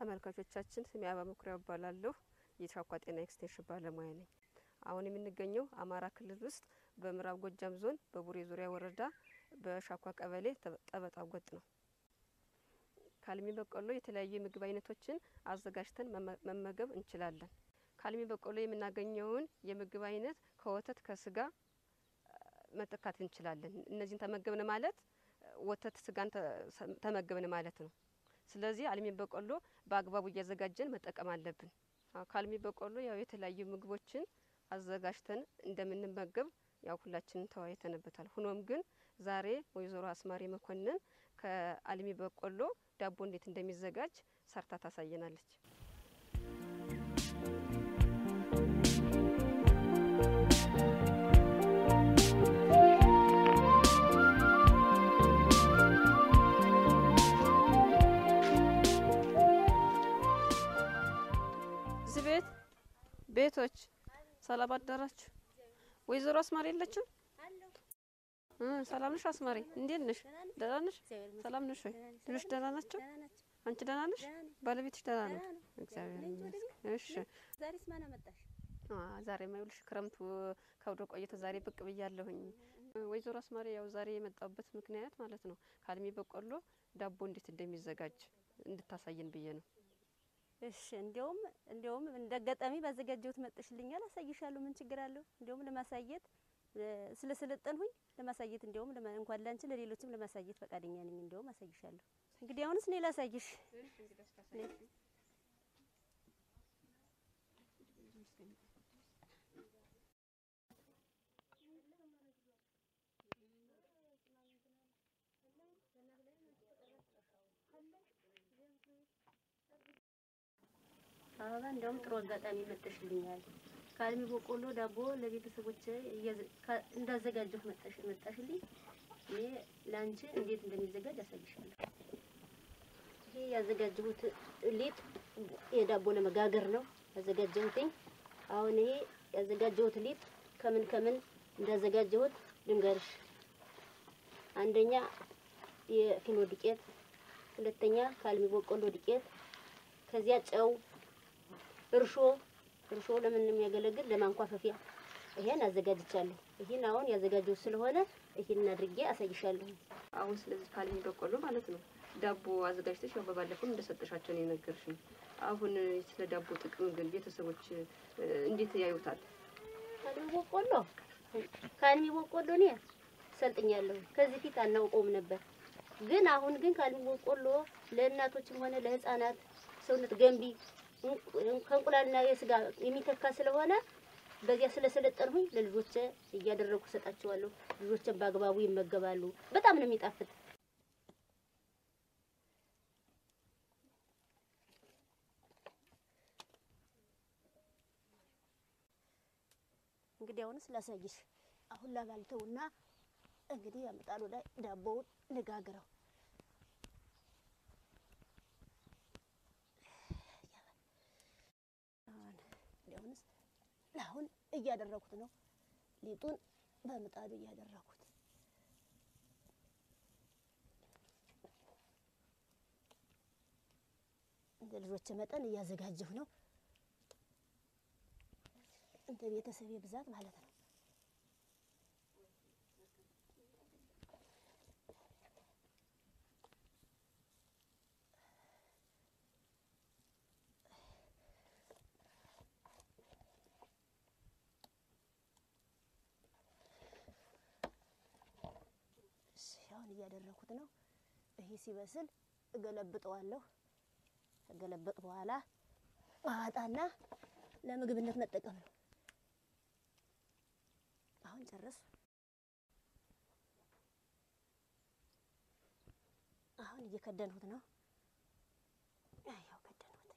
ተመልካቾቻችን ስሜ አበባ መኩሪያ እባላለሁ። የሻኳ ጤና ኤክስቴንሽን ባለሙያ ነኝ። አሁን የምንገኘው አማራ ክልል ውስጥ በምዕራብ ጎጃም ዞን በቡሬ ዙሪያ ወረዳ በሻኳ ቀበሌ ጠበጣ ጎጥ ነው። ከአልሚ በቆሎ የተለያዩ የምግብ አይነቶችን አዘጋጅተን መመገብ እንችላለን። ከአልሚ በቆሎ የምናገኘውን የምግብ አይነት ከወተት ከስጋ መተካት እንችላለን። እነዚህን ተመገብን ማለት ወተት ስጋን ተመገብን ማለት ነው። ስለዚህ አልሚ በቆሎ በአግባቡ እያዘጋጀን መጠቀም አለብን። ከአልሚ በቆሎ ያው የተለያዩ ምግቦችን አዘጋጅተን እንደምንመገብ ያው ሁላችንም ተወያይተንበታል። ሆኖም ግን ዛሬ ወይዘሮ አስማሪ መኮንን ከአልሚ በቆሎ ዳቦ እንዴት እንደሚዘጋጅ ሰርታ ታሳየናለች። እዚህ ቤት ቤቶች ሰላም አደራችሁ። ወይዘሮ አስማሪ የለችም? ሰላም ነሽ አስማሪ? እንዴት ነሽ? ደህና ነሽ? ሰላም ነሽ ወይ? ልጆች ደህና ናቸው? አንቺ ደህና ነሽ? ባለቤትሽ ደህና ነው? እግዚአብሔር ይመስገን። እሺ ዛሬስ ማን አመጣሽ? ዛሬ ማይውልሽ ክረምቱ ከብዶ ቆይቶ ዛሬ ብቅ ብያለሁኝ። ወይዘሮ አስማሪ ያው ዛሬ የመጣሁበት ምክንያት ማለት ነው ከአልሚ በቆሎ ዳቦ እንዴት እንደሚዘጋጅ እንድታሳየን ብዬ ነው። እሺ እንዲያውም እንዲያውም እንደ አጋጣሚ ባዘጋጀሁት መጥሽልኛል፣ አሳይሻለሁ። ምን ችግር አለው? እንዲያውም ለማሳየት ስለሰለጠንሁኝ ለማሳየት እንዲያውም እንኳን ላንቺ ለሌሎችም ለማሳየት ፈቃደኛ ነኝ። እንዲያውም አሳይሻለሁ። እንግዲህ አሁንስ እኔ ላሳይሽ። አበባ እንዲያውም ጥሩ አጋጣሚ መጥሽልኛል። ከአልሚ በቆሎ ዳቦ ለቤተሰቦች እንዳዘጋጀሁ መጣሽ መጣሽልኝ። እኔ ለአንቺ እንዴት እንደሚዘጋጅ አሳይሻለሁ። ይሄ ያዘጋጀሁት ሊጥ የዳቦ ለመጋገር ነው ያዘጋጀሁትኝ። አሁን ይሄ ያዘጋጀሁት ሊጥ ከምን ከምን እንዳዘጋጀሁት ልንገርሽ። አንደኛ የፊኖ ዱቄት፣ ሁለተኛ ከአልሚ በቆሎ ዱቄት፣ ከዚያ ጨው፣ እርሾ እርሾ ለምን የሚያገለግል ለማንኳፈፊያ ይሄን አዘጋጅቻለሁ። ይሄን አሁን ያዘጋጀው ስለሆነ ይሄን አድርጌ አሳይሻለሁ። አሁን ስለዚህ ከአልሚ በቆሎ ማለት ነው ዳቦ አዘጋጅተሽ ያው በባለፈው እንደሰጠሻቸው ነው የነገርሽኝ። አሁን ስለ ዳቦ ጥቅም ግን ቤተሰቦች እንዴት ያዩታል? ከአልሚ በቆሎ ከአልሚ በቆሎ እኔ ሰልጥኛለሁ። ከዚህ ፊት አናውቀውም ነበር። ግን አሁን ግን ከአልሚ በቆሎ ለእናቶችም ሆነ ለሕፃናት ሰውነት ገንቢ ከእንቁላልና የስጋ የሚተካ ስለሆነ በዚያ ስለሰለጠንሁኝ ለልጆቼ እያደረጉ ሰጣቸዋለሁ። ልጆቼን በአግባቡ ይመገባሉ። በጣም ነው የሚጣፍጥ። እንግዲህ አሁንስ ላሳይሽ። አሁን ላባልተውና እንግዲህ ምጣዱ ላይ ዳቦውን ልጋግረው። አሁንስ አሁን እያደረኩት ነው። ሊጡን በምጣዱ እያደረኩት እንደ ልጆች መጠን እያዘጋጀሁ ነው። እንደ ቤተሰቤ ብዛት ማለት ነው። አሁን እያደረኩት ነው። ይሄ ሲበስል እገለብጠዋለሁ። ከገለበጥ በኋላ አዋጣና ለምግብነት መጠቀም ነው። አሁን ጨረስ። አሁን እየከደንሁት ነው። ያው ከደንሁት።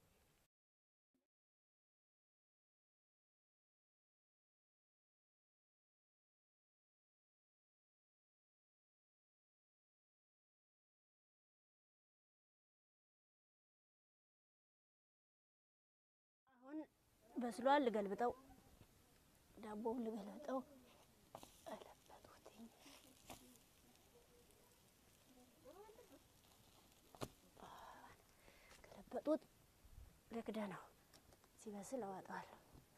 አሁን በስሏል። ልገልብጠው፣ ዳቦውን ልገልብጠው። ገለበጥኩትኝ። ገለበጥኩ። ወጡን ልክደ ነው ሲበስል አዋጣዋለሁ።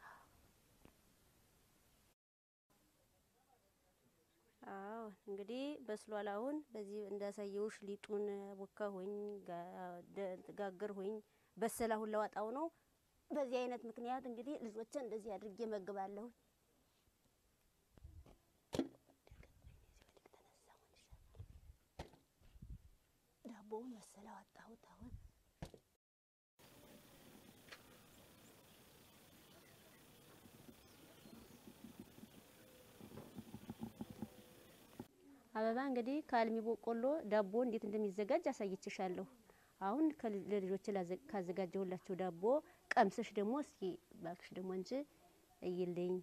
አዎ እንግዲህ በስሏል። አሁን በዚህ እንዳሳየውሽ ሊጡን ቦካሁኝ፣ ጋገርሁኝ፣ በሰለ። አሁን ለዋጣው ነው። በዚህ አይነት ምክንያት እንግዲህ ልጆችን እንደዚህ አድርጌ መግባለሁ። ዳቦውን መሰለ አወጣሁት አሁን አበባ እንግዲህ ከአልሚ በቆሎ ዳቦ እንዴት እንደሚዘጋጅ አሳይችሻለሁ። አሁን ለልጆች ካዘጋጀሁላቸው ዳቦ ቀምሰሽ ደግሞ እስኪ ባክሽ ደግሞ እንጂ እይልኝ።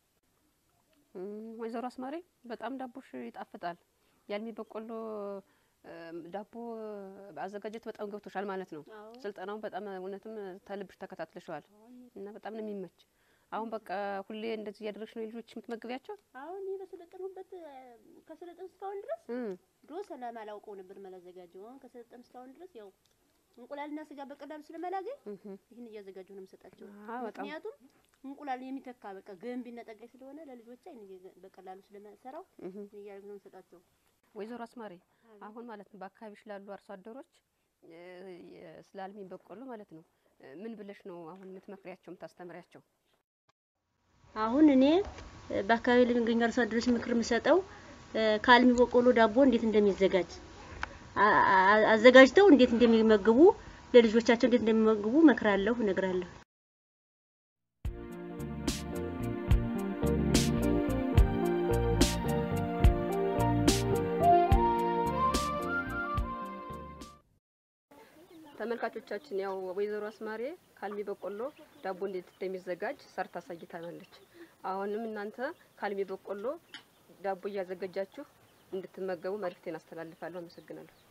ወይዘሮ አስማሬ በጣም ዳቦሽ ይጣፍጣል። የአልሚ በቆሎ ዳቦ አዘጋጀት በጣም ገብቶሻል ማለት ነው። ስልጠናውን በጣም እውነትም ተልብሽ ተከታትለሸዋል እና በጣም ነው የሚመች። አሁን በቃ ሁሌ እንደዚህ እያደረግሽ ነው የልጆች የምትመግቢያቸው? አሁን ይህ በሰለጠንሁበት ከሰለጠን እስካሁን ድረስ ድሮ ሰላም አላውቀው ነበር መላዘጋጀው። አሁን ከሰለጠን እስካሁን ድረስ ያው እንቁላልና ስጋ በቀላሉ ስለመላገኝ ይህን እያዘጋጀሁ ነው የምሰጣቸው። ምክንያቱም እንቁላል የሚተካ በቃ ገንቢና ጠጋኝ ስለሆነ ለልጆች አይን በቀላሉ ስለመሰራው እያደረግን ነው የምሰጣቸው። ወይዘሮ አስማሬ አሁን ማለት ነው በአካባቢሽ ላሉ አርሶ አደሮች ስለ አልሚ በቆሎ ማለት ነው ምን ብለሽ ነው አሁን የምትመክሪያቸው የምታስተምሪያቸው? አሁን እኔ በአካባቢ ለሚገኙ አርሶ አደሮች ምክር የምሰጠው ከአልሚ በቆሎ ዳቦ እንዴት እንደሚዘጋጅ አዘጋጅተው እንዴት እንደሚመግቡ ለልጆቻቸው እንዴት እንደሚመግቡ መክራለሁ፣ እነግራለሁ። ተመልካቾቻችን ያው ወይዘሮ አስማሬ ከአልሚ በቆሎ ዳቦ እንዴት እንደሚዘጋጅ ሰርታ አሳይታናለች። አሁንም እናንተ ከአልሚ በቆሎ ዳቦ እያዘጋጃችሁ እንድትመገቡ መልእክቴን አስተላልፋለሁ። አመሰግናለሁ።